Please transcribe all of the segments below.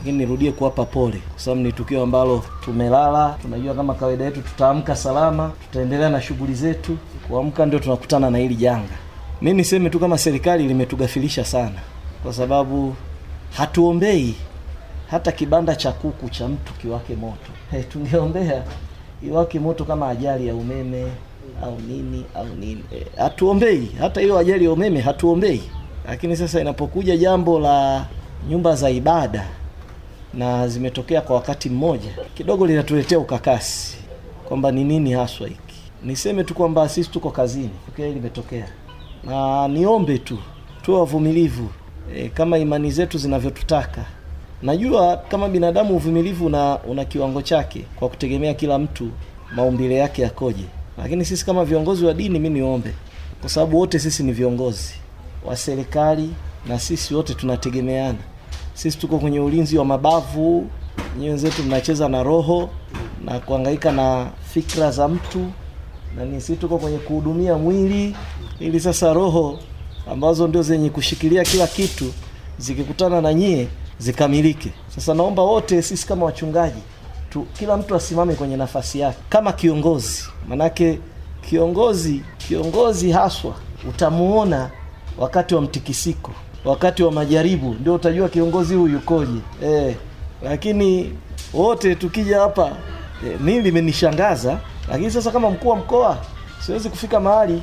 lakini nirudie kuwapa pole kwa sababu ni tukio ambalo tumelala. Tunajua kama kawaida yetu tutaamka salama, tutaendelea na shughuli zetu. Kuamka ndio tunakutana na hili janga. Mi niseme tu kama serikali limetugafilisha sana, kwa sababu hatuombei hata kibanda cha kuku cha mtu kiwake moto. Hey, tungeombea iwake moto kama ajali ya umeme au nini au nini. Eh, hatuombei hata hiyo ajali ya umeme hatuombei, lakini sasa inapokuja jambo la nyumba za ibada na zimetokea kwa wakati mmoja, kidogo linatuletea ukakasi kwamba ni nini haswa hiki. Niseme tu kwamba sisi tuko kazini, okay, limetokea na niombe tu tuwe wavumilivu e, kama imani zetu zinavyotutaka. Najua kama binadamu uvumilivu una, una kiwango chake kwa kutegemea kila mtu maumbile yake yakoje, lakini sisi kama viongozi wa dini, mi niombe, kwa sababu wote sisi ni viongozi wa serikali na sisi wote tunategemeana. Sisi tuko kwenye ulinzi wa mabavu, nyinyi wenzetu mnacheza na roho na kuhangaika na fikra za mtu, na ni sisi tuko kwenye kuhudumia mwili, ili sasa roho ambazo ndio zenye kushikilia kila kitu zikikutana na nyie zikamilike. Sasa naomba wote sisi kama wachungaji tu, kila mtu asimame kwenye nafasi yake kama kiongozi, manake kiongozi kiongozi haswa utamuona wakati wa mtikisiko, wakati wa majaribu, ndio utajua kiongozi huyu yukoje. Eh, lakini wote tukija hapa eh, mimi limenishangaza, lakini sasa kama mkuu wa mkoa siwezi kufika mahali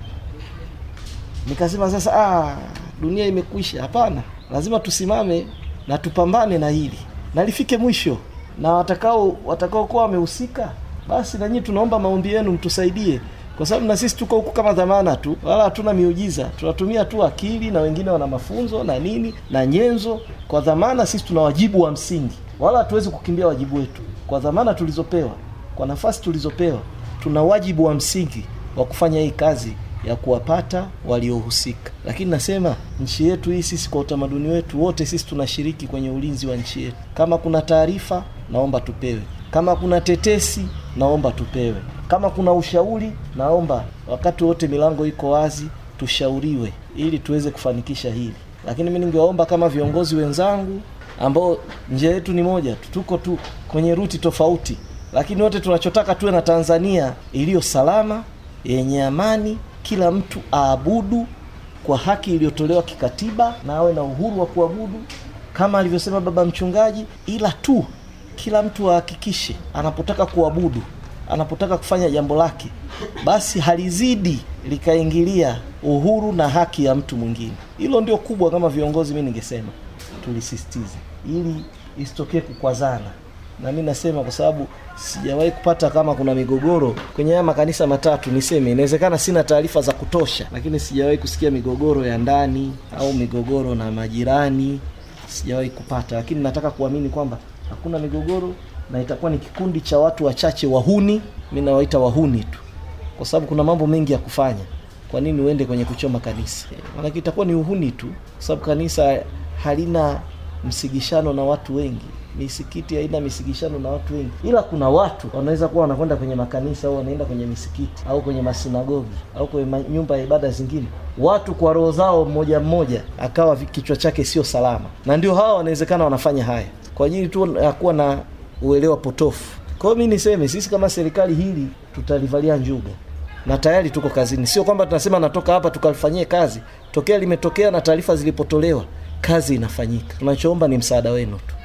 nikasema sasa ah, dunia imekwisha. Hapana, lazima tusimame na tupambane na hili na lifike mwisho, na watakao watakaokuwa wamehusika, basi na nyinyi tunaomba maombi yenu, mtusaidie kwa sababu na sisi tuko huku kama dhamana tu, wala hatuna miujiza. Tunatumia tu akili, na wengine wana mafunzo na nini na nyenzo. Kwa dhamana, sisi tuna wajibu wa msingi, wala hatuwezi kukimbia wajibu wetu. Kwa dhamana tulizopewa, kwa nafasi tulizopewa, tuna wajibu wa msingi wa kufanya hii kazi ya kuwapata waliohusika. Lakini nasema nchi yetu hii, sisi kwa utamaduni wetu wote, sisi tunashiriki kwenye ulinzi wa nchi yetu. Kama kuna taarifa, naomba tupewe. Kama kuna tetesi, naomba tupewe. Kama kuna ushauri, naomba wakati wote milango iko wazi, tushauriwe ili tuweze kufanikisha hili. Lakini mimi ningewaomba kama viongozi wenzangu ambao njia yetu ni moja tu, tuko tu kwenye ruti tofauti, lakini wote tunachotaka tuwe na Tanzania iliyo salama, yenye amani, kila mtu aabudu kwa haki iliyotolewa kikatiba na awe na uhuru wa kuabudu kama alivyosema baba mchungaji, ila tu kila mtu ahakikishe anapotaka kuabudu anapotaka kufanya jambo lake basi halizidi likaingilia uhuru na haki ya mtu mwingine. Hilo ndio kubwa, kama viongozi, mi ningesema tulisisitize ili isitokee kukwazana, na mi nasema kwa sababu sijawahi kupata kama kuna migogoro kwenye haya makanisa matatu. Niseme inawezekana sina taarifa za kutosha, lakini sijawahi kusikia migogoro ya ndani au migogoro na majirani, sijawahi kupata, lakini nataka kuamini kwamba hakuna migogoro na itakuwa ni kikundi cha watu wachache wahuni. Mi nawaita wahuni tu, kwa sababu kuna mambo mengi ya kufanya. Kwa nini uende kwenye kuchoma kanisa? Maanake itakuwa ni uhuni tu, kwa sababu kanisa halina msigishano na watu wengi. Misikiti haina misigishano na watu wengi, ila kuna watu wanaweza kuwa wanakwenda kwenye makanisa au wanaenda kwenye misikiti au kwenye masinagogi au kwenye nyumba ya ibada zingine, watu kwa roho zao mmoja mmoja akawa kichwa chake sio salama, na ndio hawa wanawezekana wanafanya haya kwa ajili tu ya kuwa na uelewa potofu. Kwa hiyo mi niseme sisi kama serikali hili tutalivalia njuga na tayari tuko kazini. Sio kwamba tunasema natoka hapa tukalifanyie kazi, tokea limetokea na taarifa zilipotolewa, kazi inafanyika. Tunachoomba ni msaada wenu tu.